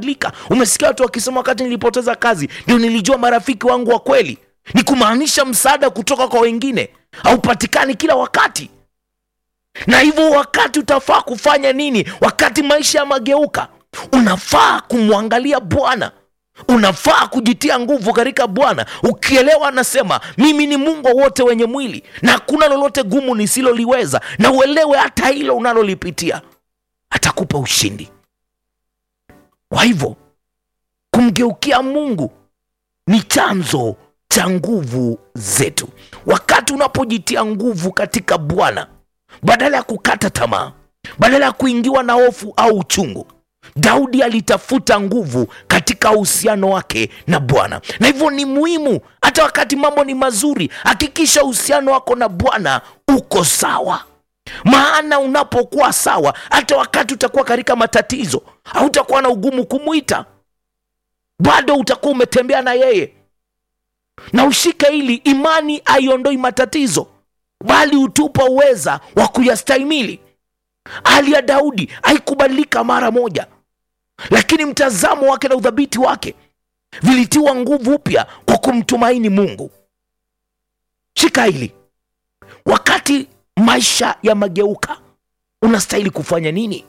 lika umesikia watu wakisema wakati nilipoteza kazi ndio nilijua marafiki wangu wa kweli ni kumaanisha msaada kutoka kwa wengine haupatikani kila wakati na hivyo wakati utafaa kufanya nini wakati maisha yamageuka unafaa kumwangalia bwana unafaa kujitia nguvu katika bwana ukielewa anasema mimi ni mungu wa wote wenye mwili na hakuna lolote gumu nisiloliweza na uelewe hata hilo unalolipitia atakupa ushindi kwa hivyo kumgeukia mungu ni chanzo cha nguvu zetu wakati unapojitia nguvu katika bwana badala ya kukata tamaa badala ya kuingiwa na hofu au uchungu daudi alitafuta nguvu katika uhusiano wake na bwana na hivyo ni muhimu hata wakati mambo ni mazuri hakikisha uhusiano wako na bwana uko sawa maana unapokuwa sawa hata wakati utakuwa katika matatizo hautakuwa na ugumu kumwita bado utakuwa umetembea na yeye na ushike hili imani haiondoi matatizo bali hutupa uweza wa kuyastahimili hali ya daudi haikubadilika mara moja lakini mtazamo wake na udhabiti wake vilitiwa nguvu upya kwa kumtumaini mungu shika hili wakati maisha yamegeuka unastahili kufanya nini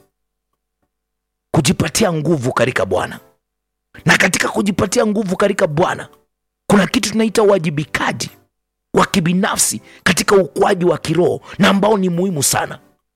kujipatia nguvu katika bwana na katika kujipatia nguvu katika bwana kuna kitu tunaita uwajibikaji wa kibinafsi katika ukuaji wa kiroho na ambao ni muhimu sana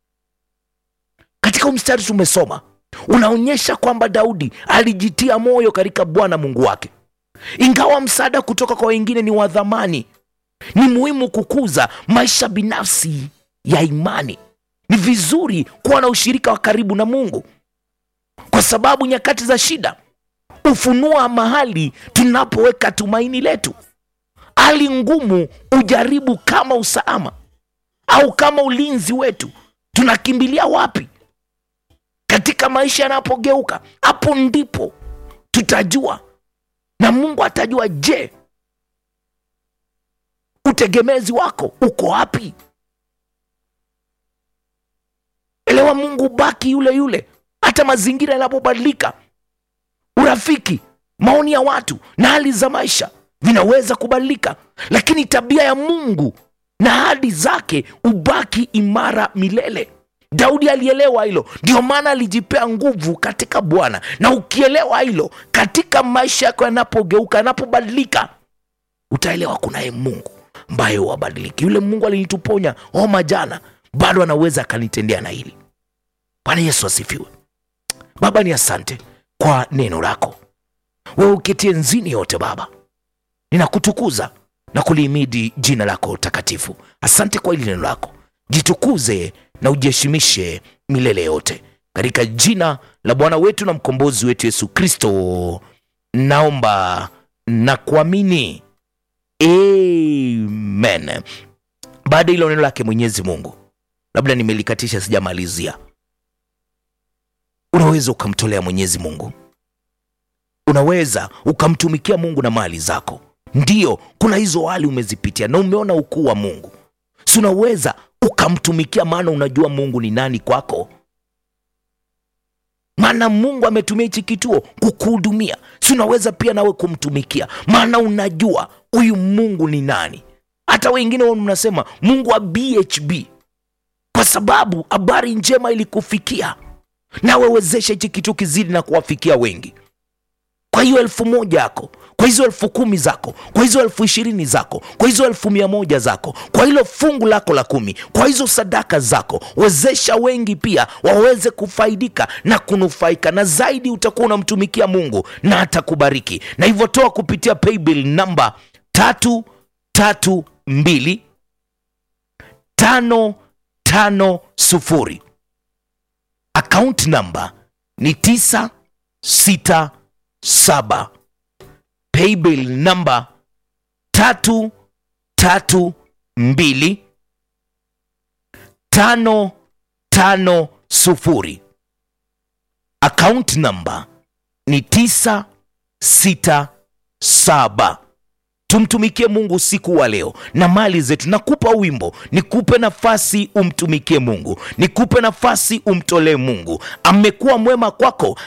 katika mstari tumesoma unaonyesha kwamba daudi alijitia moyo katika bwana mungu wake ingawa msaada kutoka kwa wengine ni wa dhamani ni muhimu kukuza maisha binafsi ya imani ni vizuri kuwa na ushirika wa karibu na mungu kwa sababu nyakati za shida hufunua mahali tunapoweka tumaini letu hali ngumu ujaribu kama usalama au kama ulinzi wetu tunakimbilia wapi katika maisha yanapogeuka hapo ndipo tutajua na mungu atajua je utegemezi wako uko wapi elewa mungu baki yule yule hata mazingira yanapobadilika urafiki maoni ya watu na hali za maisha vinaweza kubadilika lakini tabia ya mungu na hadi zake ubaki imara milele daudi alielewa hilo ndio maana alijipea nguvu katika bwana na ukielewa hilo katika maisha yako yanapogeuka yanapobadilika utaelewa kunaye mungu ambaye wabadiliki yule mungu alinituponya homa jana bado anaweza akanitendea na hili bwana yesu asifiwe baba ni asante kwa neno lako wewe uketie nzini yote baba ninakutukuza na kulihimidi jina lako takatifu asante kwa hili neno lako jitukuze na ujiheshimishe milele yote katika jina la bwana wetu na mkombozi wetu yesu kristo naomba na kuamini amen baada ya hilo neno lake mwenyezi mungu labda nimelikatisha sijamalizia unaweza ukamtolea mwenyezi mungu unaweza ukamtumikia mungu na mali zako ndiyo kuna hizo hali umezipitia na umeona ukuu wa mungu si unaweza ukamtumikia maana unajua mungu ni nani kwako maana mungu ametumia hichi kituo kukuhudumia si unaweza pia nawe kumtumikia maana unajua huyu mungu ni nani hata wengine wao mnasema mungu wa bhb kwa sababu habari njema ilikufikia nawe wezesha hichi kituo kizidi na kuwafikia wengi kwa hiyo elfu moja yako kwa hizo elfu kumi zako kwa hizo elfu ishirini zako kwa hizo elfu mia moja zako kwa hilo fungu lako la kumi kwa hizo sadaka zako wezesha wengi pia waweze kufaidika na kunufaika na zaidi utakuwa unamtumikia mungu na atakubariki na hivyo toa kupitia paybill namba tatu tatu mbili tano tano sufuri akaunti namba ni tisa sita saba paybill namba tatu tatu mbili tano tano sufuri akaunti namba ni tisa sita saba tumtumikie mungu usiku wa leo na mali zetu nakupa wimbo nikupe nafasi umtumikie mungu nikupe nafasi umtolee mungu amekuwa mwema kwako